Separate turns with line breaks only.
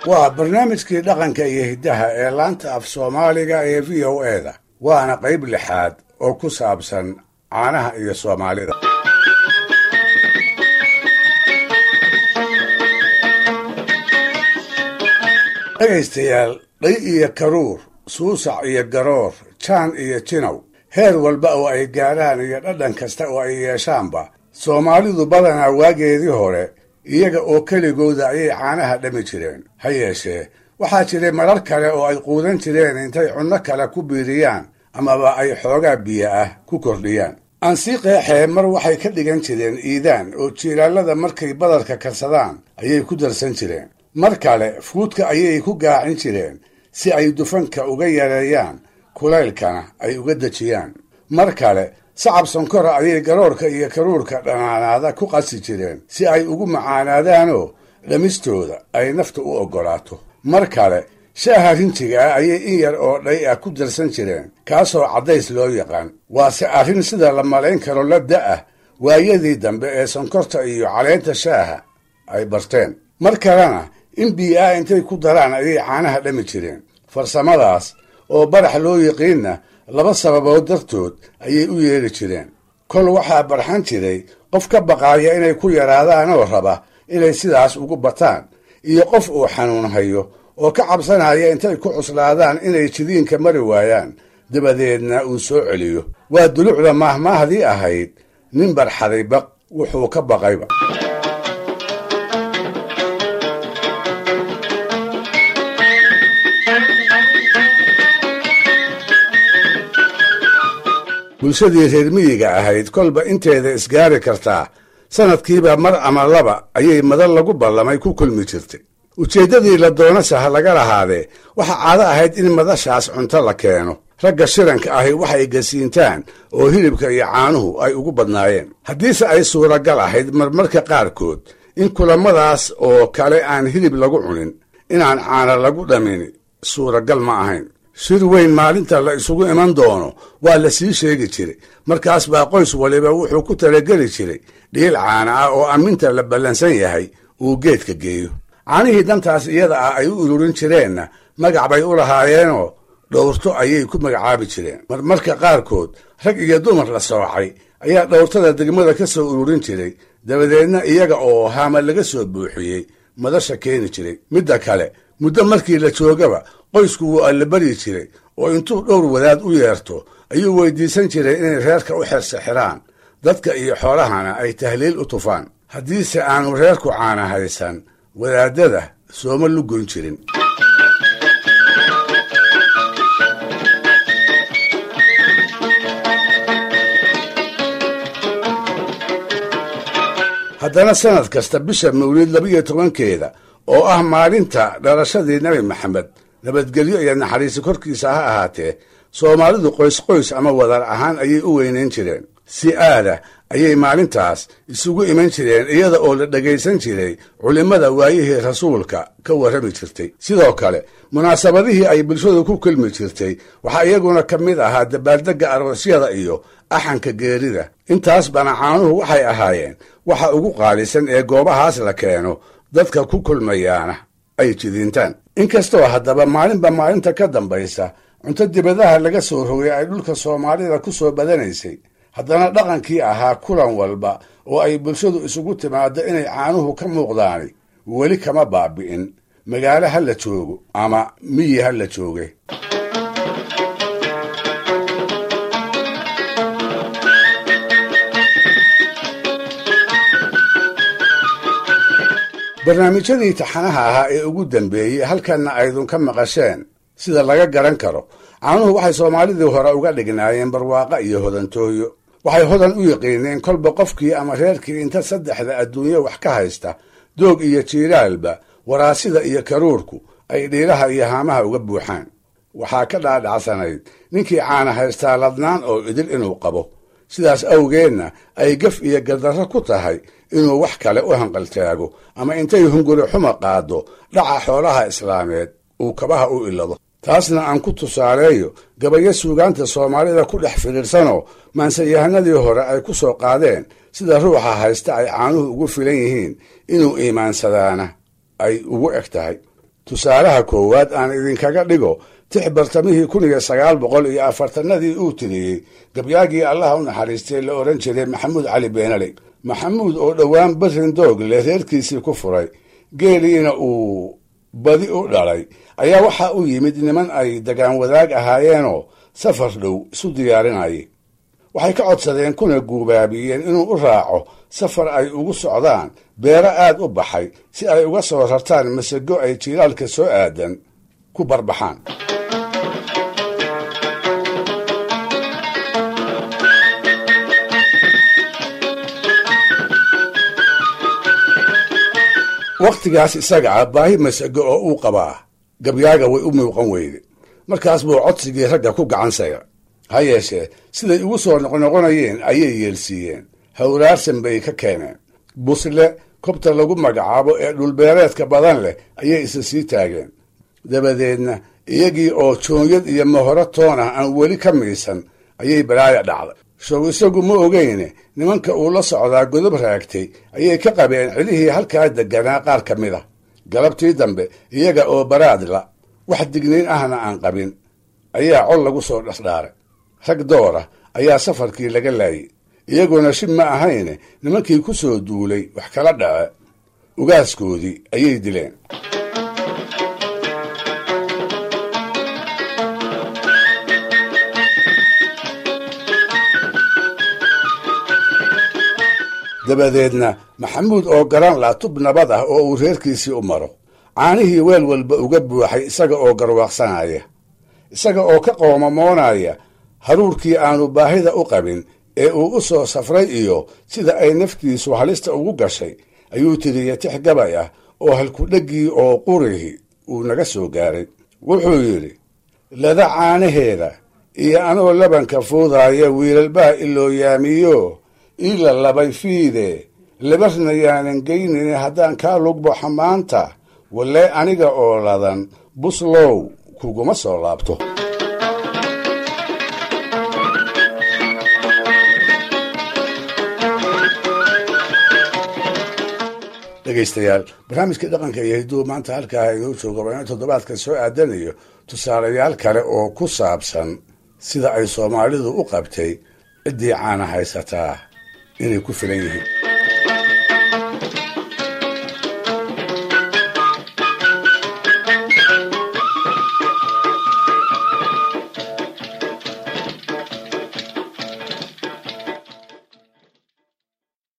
waa barnaamijkii dhaqanka iyo hiddaha ee laanta af soomaaliga ee v o eda waana qayb lixaad oo ku saabsan caanaha iyo soomaalida dhegaystayaal dhay iyo karuur suusac iyo garoor jaan iyo jinow heer walba oo ay gaadhaan iyo dhadhan kasta oo ay yeeshaanba soomaalidu badanaa waageedii hore iyaga oo keligooda ayay caanaha dhami jireen ha yeeshee waxaa jiray marar kale oo ay quudan jireen intay cunno kale ku biiriyaan amaba ay xoogaa biyo ah ku kordhiyaan aansii qeexee mar waxay ka dhigan jireen iidaan oo jiilaalada markay badarka karsadaan ayay ku darsan jireen mar kale fuudka ayay ku gaacin jireen si ay dufanka uga yareeyaan kulaylkana ay uga dejiyaan mar kale sacab sonkora ayay garoorka iyo karuurka dhanaanaada ku qasi jireen si ay ugu macaanaadaanoo dhamistooda ay nafta u oggolaato mar kale shaaha rinjiga ah ayay in yar oo dhay ah ku darsan jireen kaasoo caddays loo yaqaan waase arrin sida la malayn karo la da'ah waayadii dambe ee sonkorta iyo caleenta shaaha ay barteen mar kalena in biyo ah intay ku daraan ayay caanaha dhami jireen farsamadaas oo barax loo yiqiinna laba sababood dartood ayay u yeedhi jireen kol waxaa barxan jiray qof ka baqaaya inay ku yaraadaan oo raba inay sidaas ugu bataan iyo qof uu xanuun hayo oo ka cabsanaya intay ku cuslaadaan inay jidiinka mari waayaan dabadeedna uu soo celiyo waa dulucda maahmaahdii ahayd nin barxaday baq wuxuu ka baqayba bulshadii reer miyiga ahayd kolba inteeda isgaari kartaa sanadkiiba mar ama laba ayay madal lagu ballamay ku kulmi jirtay ujeeddadii la doonase ha laga lahaadee waxaa caado ahayd in madashaas cunto la keeno ragga shiranka ahi waxay gasiintaan oo hilibka iyo caanuhu ay ugu badnaayeen haddiise ay suuragal ahayd marmarka qaarkood in kulammadaas oo kale aan hilib lagu cunin inaan caana lagu dhamin suuragal ma ahayn shir weyn maalinta la isugu iman doono waa la sii sheegi jiray markaas baa qoys waliba wuxuu ku talageli jiray dhiil caana ah oo amminta la ballansan yahay uu geedka geeyo caanihii dantaas iyada ah ay u ururin jireenna magac bay u lahaayeenoo dhowrto ayay ku magacaabi jireen marmarka qaarkood rag iyo dumar la soocay ayaa dhowrtada degmada ka soo ururin jiray dabadeedna iyaga oo haama laga soo buuxiyey madasha keeni jiray midda kale muddo markii la joogaba qoysku wuu allabaryi jiray oo intuu dhowr wadaad u yeerto ayuu weydiisan jiray inay reerka u xersixiraan dadka iyo xoolahana ay tahliil u tufaan haddiise aanu reerku caana haysan wadaadada sooma lugoyn jirin haddana sanad kasta bisha mawlid labiyo tobankeeda oo ah maalinta dhalashadii nebi maxamed nabadgelyo iyo naxariisi korkiisa ha ahaatee soomaalidu qoys-qoys ama wadar ahaan ayay u weynayn jireen si aada ayay maalintaas isugu iman jireen iyada oo la dhegaysan jiray culimmada waayihii rasuulka ka warrami jirtay sidoo kale munaasabadihii ay bulshadu ku kulmi jirtay waxaa iyaguna ka mid ahaa dabaaldegga aroosyada iyo axanka geerida intaas bana caanuhu waxay ahaayeen waxa ugu qaalisan ee goobahaas la keeno dadka ku kulmayaana ay jidiintaan inkastoo haddaba maalinba maalinta ka dambaysa cunto dibadaha laga soo rogay ay dhulka soomaalida ku soo badanaysay haddana dhaqankii ahaa kulan walba oo ay bulshadu isugu timaado inay caanuhu ka muuqdaani weli kama baabi'in magaalo ha la joogo ama miyi ha la jooge barnaamijyadii taxanaha ahaa ee ugu dambeeyey halkanna aydun ka maqasheen sida laga garan karo caanuhu waxay soomaalidii hore uga dhignaayeen barwaaqa iyo hodantooyo waxay hodan u yiqiineen kolba qofkii ama reerkii inta saddexda adduunyo wax ka haysta doog iyo jiilaalba waraasida iyo karuurku ay dhiiraha iyo haamaha uga buuxaan waxaa ka dhaadhacsanayd ninkii caana haystaa ladnaan oo idil inuu qabo sidaas awgeedna ay gaf iyo gardarro ku tahay inuu wax kale u hanqaltaago ama intay hunguri xuma qaado dhaca xoolaha islaameed uu kabaha u ilado taasna aan ku tusaaleeyo gabayo suugaanta soomaalida ku dhex fidhiidhsanoo maansayahanadii hore ay ku soo qaadeen sida ruuxa haysta ay caanuhu ugu filan yihiin inuu iimaansadaana ay ugu eg tahay tusaalaha koowaad aan idinkaga dhigo tix bartamihii kun iyo sagaal boqol iyo afartanadii uu tiriyey gabyaagii allaha u naxariistay la odhan jiray maxamuud cali beenaley maxamuud oo dhowaan barin doog leh reerkiisii ku furay geeliina uu badi u dhalay ayaa waxaa u yimid niman ay dagaan wadaag ahaayeenoo safar dhow isu diyaarinayay waxay ka codsadeen kuna guubaabiyeen inuu u raaco safar ay ugu socdaan beero aad u baxay si ay uga soo rartaan masago ay jiilaalka soo aadan ku barbaxaan wakhtigaas isaga ah baahi masago oo uu qabaa gabyaaga way u muuqan weyde markaas buu codsigii ragga ku gacansaya ha yeeshee siday ugu soo noqnoqonayeen ayay yeelsiiyeen hawraarsan bay ka keeneen busle kobta lagu magacaabo ee dhulbeereedka badan leh ayay isa sii taageen dabadeedna iyagii oo joonyad iyo mahoro toon ah aan weli ka miisan ayay balaaya dhacday show isagu ma ogeyne nimanka uu la socdaa godob raagtay ayay ka qabeen cidihii halkaa deganaa qaar ka mid a galabtii dambe iyaga oo baraadla wax digniin ahna aan qabin ayaa col lagu soo dhasdhaaray rag doora ayaa safarkii laga laayay iyaguna shib ma ahayne nimankii ku soo duulay wax kala dhace ugaaskoodii ayay dileen dabadeedna maxamuud oo garan la tub nabad ah oo uu reerkiisii u maro caanihii weel walba uga buuxay isaga oo garwaaqsanaya isaga oo ka qoomamoonaya haruurkii aanu baahida u qabin ee uu u soo safray iyo sida ay naftiisu halista ugu gashay ayuu tiriyey tix gabay ah oo halkudheggii oo qurihi uu naga soo gaaray wuxuu yidhi lada caanaheeda iyo anoo labanka fuudaaya wiilalbaa ilooyaamiyo ila labay fiide labarna yaanan geynine haddaan kaa lugbaxo maanta walle aniga oo ladan buslow kuguma soo laabto dhegaystayaal barnaamijkii dhaqanka iyo hidduu maanta halkaa inoo jooga waa ina toddobaadkan soo aadanayo tusaalayaal kale oo ku saabsan sida ay soomaalidu u qabtay ciddii caana haysataa inay ku filan yihiin